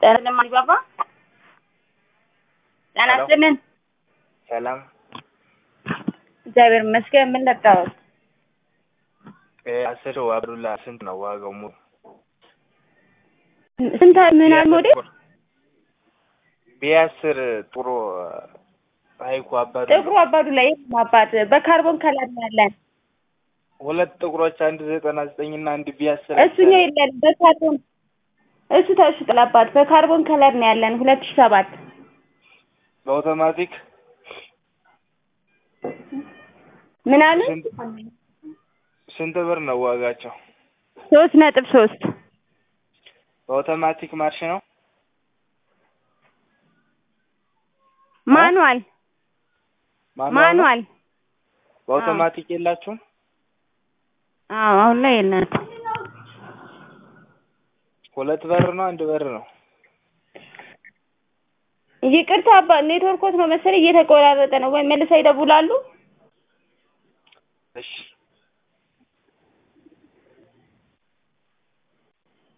ጤና ማሪባባ ጤና ሄሎ። ይስጥልን። ሰላም እግዚአብሔር ይመስገን። ምን ለቃወት? አስር አብዱላ ስንት ነው ዋጋው? ሙሉ ስንት ምን ያህል ሞዴል? ቢያስር ጥሩ ሀይኩ አባዱ ጥቁሩ አባዱ ላይ አባት በካርቦን ከለር ነው ያለን። ሁለት ጥቁሮች አንድ ዘጠና ዘጠኝ እና አንድ ቢያስር እሱኛው የለን በካርቦን እሱ ተሽጧል አባት በካርቦን ከለር ነው ያለን ሁለት ሺህ ሰባት በአውቶማቲክ ምን አሉ? ስንት ስንት ብር ነው ዋጋቸው? ሶስት ነጥብ ሶስት በአውቶማቲክ ማርሽ ነው ማኑዋል ማኑዋል ነው? ማኑዋል በአውቶማቲክ የላችሁም? አዎ አሁን ላይ የለን። ሁለት በር ነው አንድ በር ነው? ይቅርታ አባ ኔትወርኮት ነው መሰለኝ እየተቆራረጠ ነው ወይ መልሰው ይደውላሉ? እሺ